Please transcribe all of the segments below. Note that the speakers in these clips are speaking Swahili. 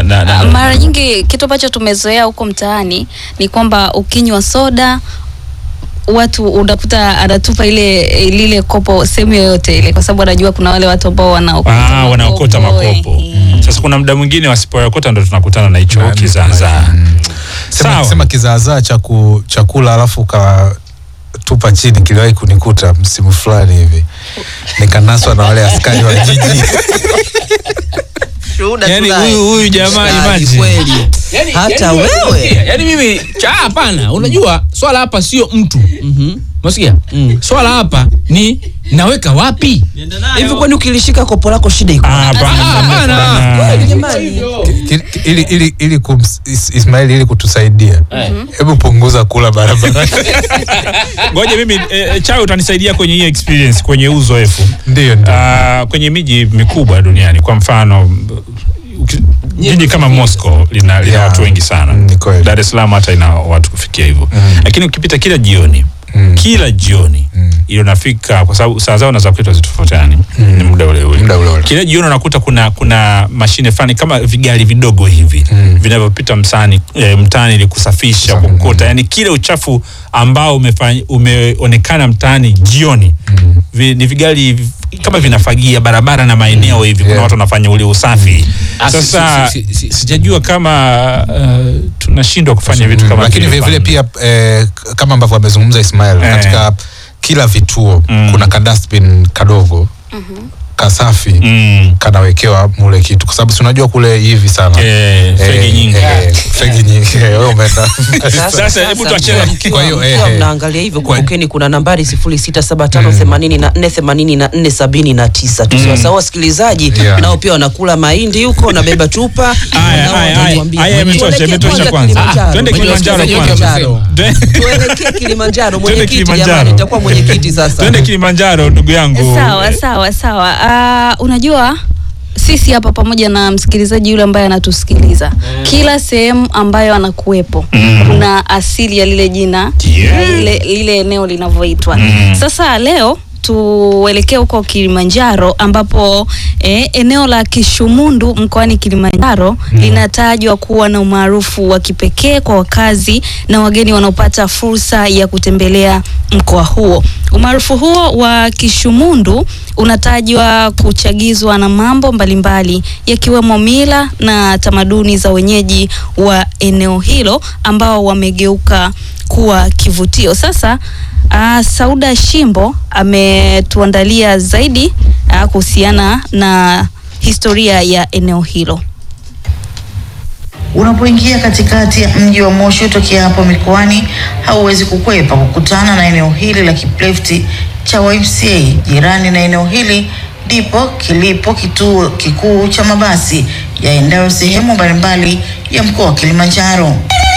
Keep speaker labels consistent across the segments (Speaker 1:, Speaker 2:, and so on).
Speaker 1: na, na, na
Speaker 2: Mara nyingi kitu ambacho tumezoea huko mtaani ni kwamba ukinywa soda watu unakuta anatupa ile lile kopo sehemu yoyote ile, kwa sababu anajua kuna wale watu ambao wanaokota
Speaker 1: Ah, wanaokota makopo.
Speaker 2: eh.
Speaker 1: Sasa kuna muda mwingine wasipoyakota ndo tunakutana na hicho
Speaker 3: Na-
Speaker 1: kizaazaa.
Speaker 3: Sema,
Speaker 1: Sawa.
Speaker 3: sema kizaazaa cha ku- chakula alafu ukatupa chini kiliwahi kunikuta msimu fulani hivi nikanaswa na wale askari wa jiji
Speaker 4: Shuhuda
Speaker 1: Yaani
Speaker 4: tunaye.
Speaker 1: huyu huyu jamaa
Speaker 4: Mshikaji
Speaker 1: imagine.
Speaker 4: kweli.
Speaker 5: Yani,
Speaker 4: Hata
Speaker 5: yani
Speaker 4: wewe.
Speaker 5: yani mimi cha hapana, unajua swala hapa sio mtu.
Speaker 4: Mhm.
Speaker 5: Unasikia?
Speaker 4: Mm.
Speaker 5: Swala hapa ni naweka wapi?
Speaker 4: Hivi kwani ukilishika kopo lako shida iko?
Speaker 1: Ah,
Speaker 4: wapi?
Speaker 1: hapana,
Speaker 5: Ah, hapana.
Speaker 1: hapana.
Speaker 4: Kweli jamani.
Speaker 3: Ki- ki- ili, ili, ili kums- Is- Ismail ili kutusaidia
Speaker 5: Eh.
Speaker 3: hebu punguza kula barabara
Speaker 1: Ngoja mimi eh, chawe utanisaidia kwenye hii experience kwenye uzoefu.
Speaker 3: ndio ndio
Speaker 1: Ah, kwenye miji mikubwa duniani kwa mfano uki- jiji kama Moscow lina, lina
Speaker 3: Yeah.
Speaker 1: watu wengi sana.
Speaker 3: Mm, ni kweli.
Speaker 1: Dar es Salaam hata ina watu kufikia hivyo, lakini ukipita kila jioni
Speaker 3: Mm.
Speaker 1: kila jioni
Speaker 3: Mm.
Speaker 1: ile unafika, kwa sababu saa zao na za kwetu hazitofautiani, ni muda ule ule.
Speaker 3: Muda ule ule.
Speaker 1: Kila jioni unakuta kuna kuna mashine fulani kama vigari vidogo hivi
Speaker 3: Mm.
Speaker 1: vinavyopita mtaani e, mtaani ili kusafisha
Speaker 3: Kusafi,
Speaker 1: kukota, yani kile uchafu ambao umefanya umeonekana mtaani jioni vi, ni vigari vi- kama vinafagia barabara na maeneo hivi, kuna
Speaker 3: Yeah.
Speaker 1: watu wanafanya ule usafi.
Speaker 5: Ah, si-
Speaker 1: Sasa
Speaker 5: si- si- si-
Speaker 1: sijajua kama uh, tunashindwa kufanya vitu
Speaker 3: Mm,
Speaker 1: kama
Speaker 3: lakini
Speaker 1: vile
Speaker 3: vile vile
Speaker 1: pale.
Speaker 3: pia eh, k- kama ambavyo amezungumza Ismail
Speaker 1: Eh.
Speaker 3: katika kila vituo
Speaker 1: Mm.
Speaker 3: kuna ka dustbin kadogo kasafi
Speaker 1: mm.
Speaker 3: kanawekewa mule kitu kwa sababu si unajua kule hivi sana
Speaker 1: Eh, fegi
Speaker 3: Eh,
Speaker 1: nyingi.
Speaker 3: eh, fegi nyingi Eh, wewe umeenda
Speaker 1: Sasa hebu tuachane-
Speaker 4: mkiwa-
Speaker 3: Kwa hiyo,
Speaker 4: mkiwa
Speaker 3: eh,
Speaker 4: mnaangalia hivyo
Speaker 3: kwa-
Speaker 4: kumbukeni kuna nambari 0675848479 tusiwasahau wasikilizaji
Speaker 3: Yeah.
Speaker 4: nao pia wanakula mahindi huko nabeba chupa
Speaker 1: Haya,
Speaker 4: nao
Speaker 1: haya, haya,
Speaker 4: watatuambia.
Speaker 1: haya, yametosha,
Speaker 4: Tuelekee
Speaker 1: yametosha kwanza.
Speaker 4: Kilimanjaro.
Speaker 1: Twende Kilimanjaro
Speaker 5: Kwenye
Speaker 1: kwanza.
Speaker 5: Kilimanjaro.
Speaker 1: Twe-
Speaker 4: tuelekee Kilimanjaro
Speaker 1: Twende
Speaker 4: mwenyekiti
Speaker 1: Kilimanjaro.
Speaker 4: jamani nitakuwa mwenyekiti sasa
Speaker 1: Twende Kilimanjaro ndugu yangu.
Speaker 2: Sawa sawa sawa. Uh, unajua sisi hapa pamoja na msikilizaji yule ambaye anatusikiliza kila sehemu ambayo anakuwepo kuna asili ya lile jina
Speaker 1: Yeah.
Speaker 2: ya lile, lile eneo linavyoitwa
Speaker 1: Mm.
Speaker 2: sasa leo tuelekee huko Kilimanjaro ambapo eh, eneo la Kishumundu mkoani Kilimanjaro linatajwa kuwa na umaarufu wa kipekee kwa wakazi na wageni wanaopata fursa ya kutembelea mkoa huo. Umaarufu huo wa Kishumundu unatajwa kuchagizwa na mambo mbalimbali yakiwemo mila na tamaduni za wenyeji wa eneo hilo ambao wamegeuka kuwa kivutio. Sasa uh, Sauda Shimbo ametuandalia zaidi uh, kuhusiana na historia ya eneo hilo.
Speaker 6: Unapoingia katikati ya mji wa Moshi utokea hapo mikoani, hauwezi kukwepa kukutana na eneo hili la kiplefti cha YMCA. Jirani na eneo hili ndipo kilipo kituo kikuu cha mabasi yaendayo sehemu mbalimbali ya mkoa wa Kilimanjaro.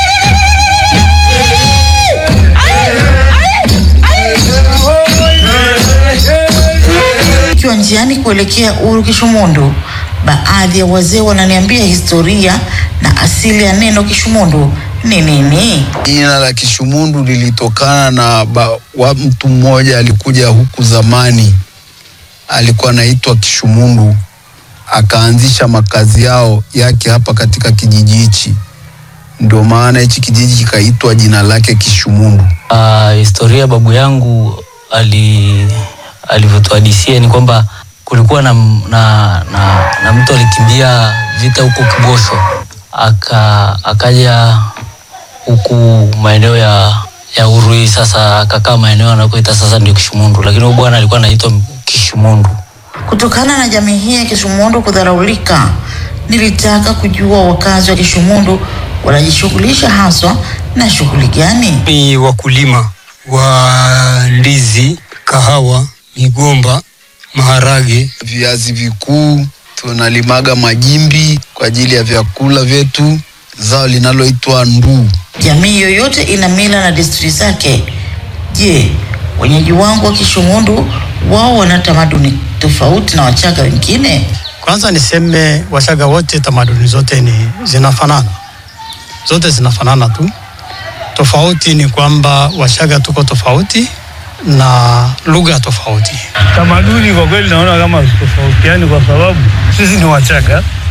Speaker 6: Ikiwa njiani kuelekea Uru Kishumundu, baadhi ya wazee wananiambia historia na asili ya neno Kishumundu ni nini.
Speaker 7: Jina la Kishumundu lilitokana na ba, wa mtu mmoja alikuja huku zamani, alikuwa anaitwa Kishumundu, akaanzisha makazi yao yake hapa katika kijiji hichi, ndio maana hichi kijiji kikaitwa jina lake Kishumundu.
Speaker 8: Uh, historia babu yangu ali alivyotuhadisia ni kwamba kulikuwa na, na, na, na mtu alikimbia vita huko Kibosho aka akaja huku maeneo ya ya Urui, sasa akakaa maeneo anakoita sasa ndio Kishumundu, lakini huyu bwana alikuwa anaitwa Kishumundu.
Speaker 6: Kutokana na jamii hii ya Kishumundu kudharaulika, nilitaka kujua wakazi wa Kishumundu wanajishughulisha haswa na shughuli gani.
Speaker 9: ni wakulima wa ndizi, kahawa, migomba, maharage.
Speaker 7: Viazi vikuu tunalimaga majimbi kwa ajili ya vyakula vyetu, zao linaloitwa nduu.
Speaker 6: Jamii yoyote ina mila na desturi zake. Je, wenyeji wangu wa Kishumundu wao wana tamaduni tofauti na Wachaga wengine?
Speaker 9: Kwanza niseme Washaga wote tamaduni zote ni zinafanana, zote zinafanana tu. Tofauti ni kwamba Washaga tuko tofauti na lugha tofauti.
Speaker 10: Tamaduni kwa kweli naona kama tofautiani kwa sababu sisi ni Wachaga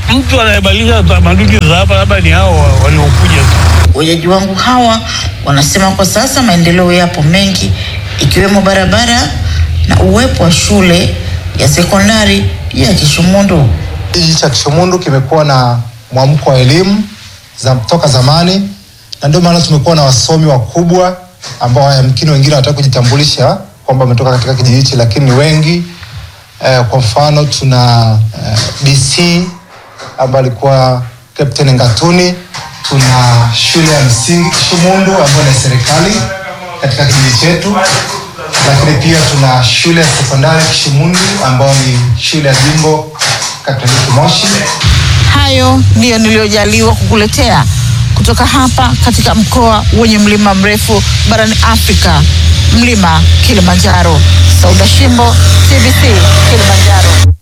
Speaker 9: mtu anayebadilisha tamaduni za hapa labda ni hao wa- waliokuja tu.
Speaker 6: Wenyeji wangu hawa wanasema kwa sasa maendeleo yapo mengi ikiwemo barabara na uwepo wa shule ya sekondari ya Kishumundu.
Speaker 10: Kijiji cha Kishumundu kimekuwa na mwamko wa elimu za toka zamani, na ndio maana tumekuwa na wasomi wakubwa ambao yamkini wengine wanataka kujitambulisha kwamba wametoka katika kijiji hichi, lakini ni wengi. Eh, kwa mfano tuna eh, DC ambaye alikuwa Captain Ngatuni. Tuna shule ya msingi Kishumundu ambayo ni ya serikali katika kijiji chetu, lakini pia tuna shule ya sekondari Kishumundu ambayo ni shule ya jimbo Katoliki Moshi.
Speaker 11: Hayo ndiyo niliyojaliwa kukuletea kutoka hapa katika mkoa wenye mlima mrefu barani Afrika, mlima Kilimanjaro. Sauda Shimbo, TBC Kilimanjaro.